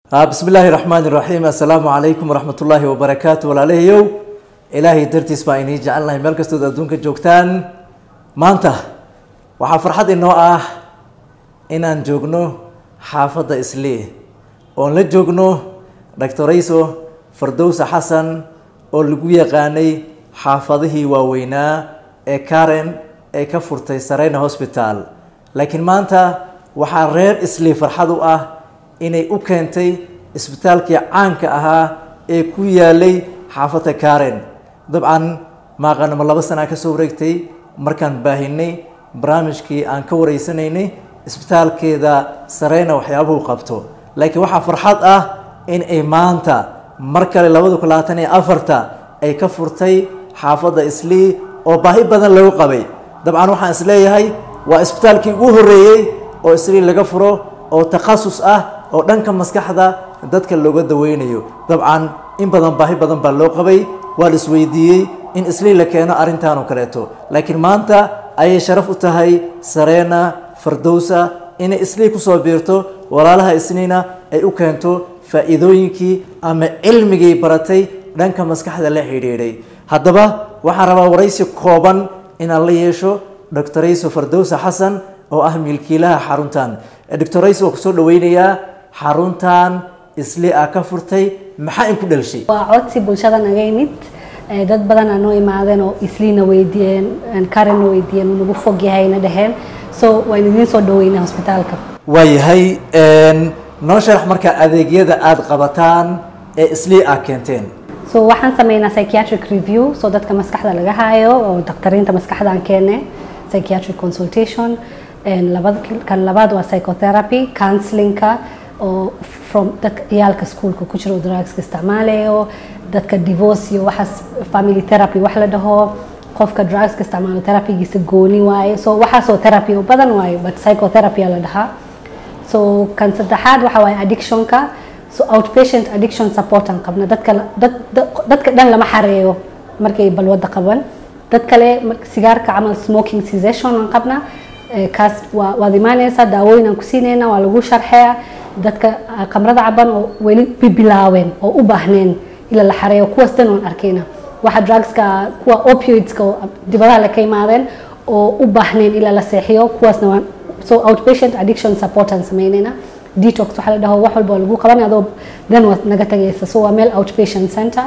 bismi illaahi raxmaani raxiim assalaamu calaykum waraxmat ullaahi wabarakaatu walaalahayow ilaahay dartiis baa inii jecelnahay meel kastood adduunka joogtaan maanta waxaa farxad inoo ah inaan joogno xaafadda islii oon la joogno doctorayso fardowsa xasan oo lagu yaqaanay xaafadihii waaweynaa ee karen ee ka furtay sareyna hosbitaal laakiin maanta waxaa reer islii farxad u ah inay u keentay isbitaalkii caanka ahaa ee ku yaalay xaafadda karen dabcan maaqanimo laba sanaa kasoo wareegtay markaan baahinay barnaamijkii aan ka wareysanaynay isbitaalkeeda sareyna waxyaabuhu qabto laakiin waxaa farxad ah in ay maanta mar kale labada kun labaatan iyo afarta ay ka furtay xaafadda islii oo baahi badan lagu qabay dabcan waxaan isleeyahay waa isbitaalkii ugu horreeyey oo islii laga furo oo takhasus ah oo dhanka maskaxda dadka looga daweynayo dabcan in badan baahi badan baa loo qabay waa la isweydiiyey in islii la keeno arrintan oo kaleeto laakiin maanta ayay sharaf u tahay sareena fardowsa inay islii kusoo biirto walaalaha isniina ay u keento faa-iidooyinkii ama cilmigii baratay dhanka maskaxda la xidhiidhay haddaba waxaan rabaa waraysi kooban inaan la yeesho doctorayso fardowsa xasan oo ah milkiilaha xaruntan doctorayso waa kusoo dhaweynayaa xaruntan isli a ka furtay maxaa in ku dhelshay waa codsi bulshada naga yimid dad badan aa noo imaadeen oo isliina weydiiyeen karena weydiiyeen uu nagu fog yahayna dheheen so waan idiin soo dhaweynay hosbitaalka waayahay noo sharax markaa adeegyada aada qabataan ee islii a keenteen so waxaan sameynaa psychiatric review so dadka maskaxda laga haayo oo dakhtariinta maskaxda aan keene psychiatric consultation labad kan labaad waa psychotherapy counselinka oo from dadka ciyaalka schoolka ku jiro drugska isticmaalayo dadka divorce iyo waxaas family therapy wax la dhaho qofka drugska isticmaalo therapygiisa gooni waaye so waxaasoo therapy oo badan waaye but psychotherapy la dhahaa so kan saddexaad waxa waaye addictionka so outpatient addiction support aan qabna dadka dad dadka dhan lama xareeyo markay balwada qaban dad kale sigaarka camal smoking cessation aan qabna kaas waa waad imaaneysaa daawooyin aan ku siineyna waa lagu sharxeya dadka khamrada caban oo weli bibilaaween oo u baahneen ila la xareeyo kuwaas dan waan arkayna waxa drugska kuwa opioidska oo dibadaha la ka imaadeen oo u baahneen ila la seexiyo kuwaasna waan so outpatient addiction support aan sameyneyna detox waxa la dhaho wax walba oo lagu qabanay adoo dan waad naga tagaysa so waa meel outpatient center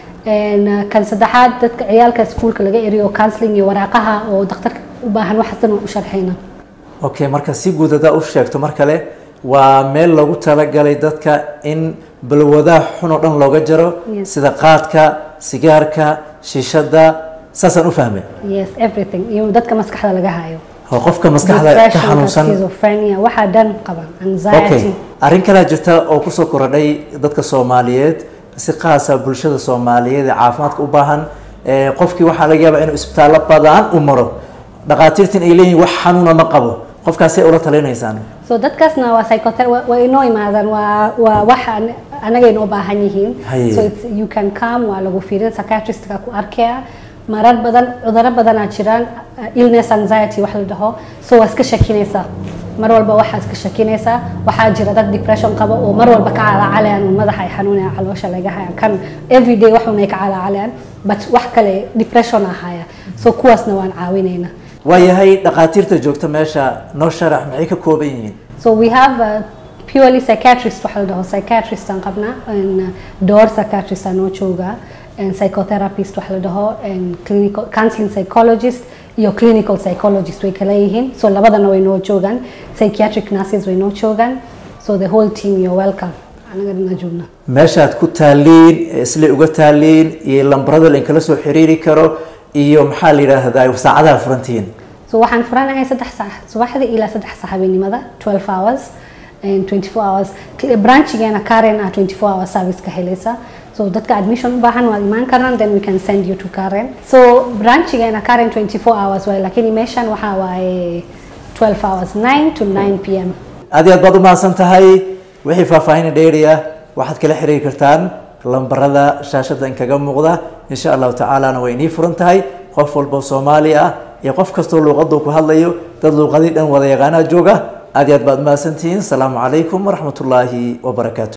kan saddexaad dadka ciyaalka iskuulka laga eriyo counseling iyo waraaqaha oo daktarka u baahan waxaas dan waan u sharxayna okay marka si guud haddaa u sheegto mar kale waa meel lagu talagalay dadka in balwadaha xun oo dhan looga jaro sida qaadka sigaarka shishada saasaan u fahmay yes everything iyo dadka maskaxda laga hayo oo qofka maskaxda ka xanuunsan schizophrenia waxaa dhan qaban okay anxiety arrin kalaa jirta oo kusoo korodhay dadka soomaaliyeed si qaasa bulshada soomaaliyeed ee caafimaadka u baahan qofkii waxaa laga yaabaa inuu isbitaallo badan u maro dhakhaatiirtan ay leeyihin wax xanuuna ma qabo qofkaasay ula talinaysaan so dadkaasna waa psychotherapy waa inoo imaadaan waa waa waxa anaga inoo baahan yihiin Haye. so it's, you can come waa lagu fiirin psychiatristka ku arkaya marar badan cuduro badanaa jiraan uh, illness anxiety wax la dhaho so waa iska shakinaysaa mar walba waxaa iska shakinaysaa waxaa jira dad depression qaba oo mar walba ka calaacalayaan oo madaxa ay xanuunayaan caloosha laga haya kan everyday waxunay ka calaacalayaan but wax kale depression ahaya so kuwaasna waan caawinaynaa waayahay dhakhaatiirta joogta meesha noo sharax maxay ka kooban yihiin So we have a purely psychiatrist waxa la dhaho psychiatrist aan qabna and door psychiatrist aan noo jooga and psychotherapist waxa la dhaho and clinical counseling psychologist iyo clinical psychologist way kala yihiin so labadana way noo joogaan psychiatric nurses way noo joogaan so the whole team you're welcome anaga dhana joogna meeshaad ku taaliin ee isla uga taaliin iyo lambarada lainkala soo xiriiri karo iyo maxaa la yidhaahdaa saacadaha furantihiin so waxaan furanahay saddex saac subaxdii ilaa saddex saac habeenimada 12 hours and 24 hours branchigeena karen ah 24 hours service ka helaysa so dadka admission u baahan waad imaan karaan then we can send you to karen so branchigeena karen 24 hours waaye laakiin meeshan waxaa waaye 12 hours 9 to 9 pm aad iyo aad baad u mahadsan tahay wixii faahfaahin dheeriya waxaad kala xiriiri kartaan lambarada shaashada inkaga muuqda insha allahu tacaalana way inii furan tahay qof walba soomaali ah iyo qof kastoo luuqaduu ku hadlayo dad luuqadii dhan wada yaqaanaa jooga aad iyo aad baad mahadsantihiin asalaamu calaykum waraxmat ullaahi wabarakaatu